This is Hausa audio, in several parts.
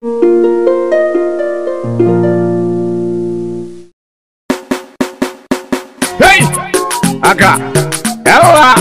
Hey! Haka, yawa,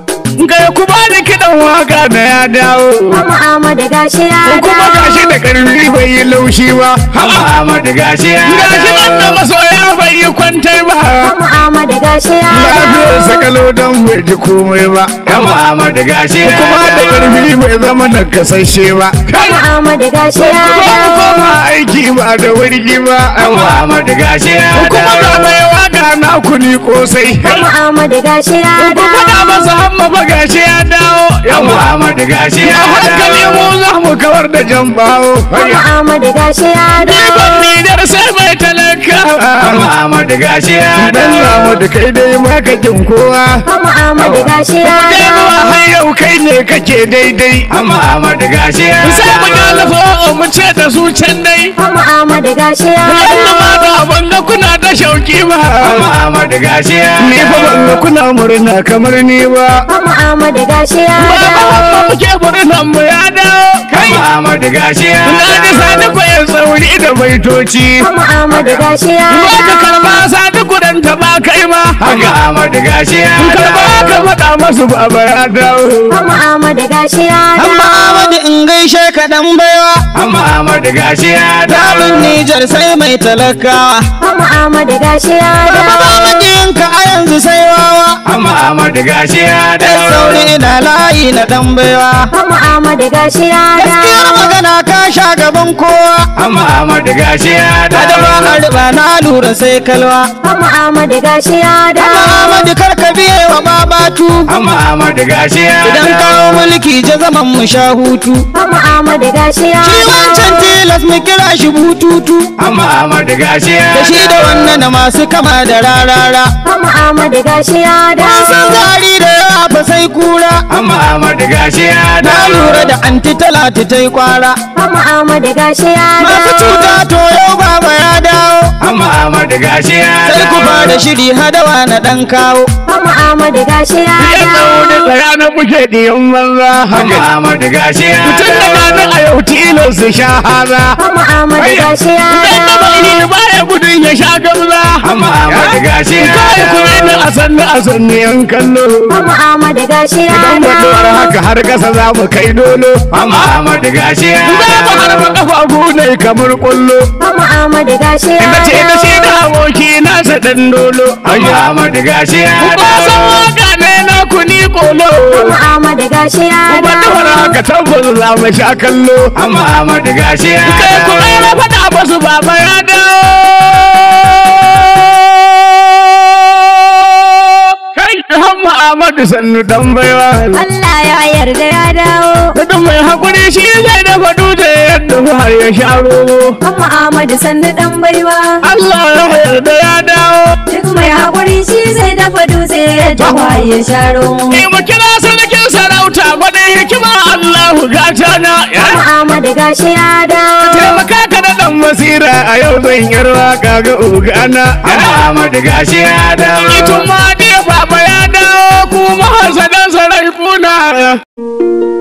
kai ku ba da kiɗan waka na ya dawo. Mama Ahmadu gashi ya Kuma gashi dawo. da ƙarfi bai yi laushi ba. Hama Ahmadu gashi ya Gashi nan da masoya bai yi kwantar ba. Mama Ahmadu gashi ya Lafiyar dawo. sakalo don bai ji komai ba. Hama Ahmadu gashi ya Kuma da ƙarfi bai zama da kasashe ba. Mama Ahmadu gashi ya Ba mu dawo. koma aiki ba da wurgi ba. Hama Ahmadu gashi ya Kuma ga mai waka na kuni kosai. Mama Ahmadu gashi ya Ku faɗa dawo. masa hamma fa gashi ya dawo. Yan Muhammadu gashi ya dawo. hankali mu za mu kawar da jan bawo. Mama Ahmadu gashi ya Ɗiban dawo. Nijar sai mai talaka. Muhammadu gashi ya dawo. Dan Muhammadu kai dai makakin kowa. Mama Ahmadu gashi ya Kai dawo. zuwa har yau kai ne kake daidai. Muhammadu gashi ya dawo. Sai mu galafo mu ce da su can dai. Mama Ahmadu gashi ya Yalla ma dawo. da ban ga kuna ta shauki ba. Muhammadu gashi ya dawo. Ni fa ban ga kuna murna kamar ni ba. Mama Ahmadu gashi ya Baba dawo. Hamma muke murnan mu ya dawo. Kai Muhammadu gashi ya dawo. Na ji sani ko ya tsauri da baitoci. Mama Ahmadu gashi ya Ba ka dawo. karba sani kudan ta ba kai ma. Haka Muhammadu gashi ya dawo. Karba ka faɗa masu baba ya dawo. Mama Ahmadu gashi ya dawo. Amma Ahmadu in gaishe ka dan baiwa Muhammadu gashi ya Daɗin Nijar sai mai talakawa Mama Ahmadu gashi ya Baba ba dawo. makiyinka a yanzu sai wawa Muhammadu gashi ya Dan sauri ina layi na dan baiwa Mama Ahmadu gashi ya Gaskiyar dawo. magana ka sha gaban kowa Muhammadu gashi ya Kada ba a riba na lura sai kalwa Mama Ahmadu gashi ya Amma dawo. Ahmadu kar ka biye wa babatu Muhammadu gashi ya Idan kawo mulki je zaman mu sha hutu Mama Ahmadu gashi ya Shi wancan dawo. tilas mu kira shi bututu Muhammadu gashi ya Da shi da wannan da masu kama da rarara Mama Ahmadu gashi ya Ban san dawo. zari da yawa fa sai kura Muhammadu gashi ya Na lura da anti talati ta yi kwara Mama Ahmadu gashi ya Masu dawo. cuta to yau baba ya dawo Muhammadu gashi ya Sai ku fara shiri hadawa na dan kawo Mama Ahmadu gashi ya Ya tsawo da dawo. tsaya na muke ɗiyan banza haka. Muhammadu gashi ya Mutum da gani a yau tilon su sha haza. Mama Ahmadu gashi ya Dan da bai dawo. yi baya gudun ya sha gamza. Muhammadu gashi ya Kai kuma ni a sannu a sannu yan kallo. Mama Ahmadu gashi ya Idan mutuwar dawo. haka har kasa za mu kai dolo. Muhammadu gashi ya Za mu harba kafafu ne kamar kwallo. Mama Ahmadu gashi ya Ina ce da shi dawo. da aboki nasa dan dolo. Muhammadu gashi ya Ba san waka ne na kuni kolo. Mama Ahmadu gashi ya Kuma dawo. da haka tabbas za mu sha kallo. Amma Ahmadu gashi ya Kai ku ai na faɗa musu baba ya dawo. Kai Hamma Ahmadu sannu dan baiwa. Allah ya yarda ya dawo. Mutum mai haƙuri shi zai dafa dutse yadda har ya sha romo. Mama Ahmadu sannu dan baiwa. Allah ya yarda ya dawo. Duk mai haƙuri shi zai dafa dutse ya tawa ya sharo. Ni mu kira sarkin sarauta gwadon hikima Allahu gata na. Mama Ahmadu gashi ya dawo. taimaka ka da dan basira a yau zan yi waka ga ogana Ahmadu gashi ya dawo Itun ma dai baba ya dawo kuma hasadan sarai kuna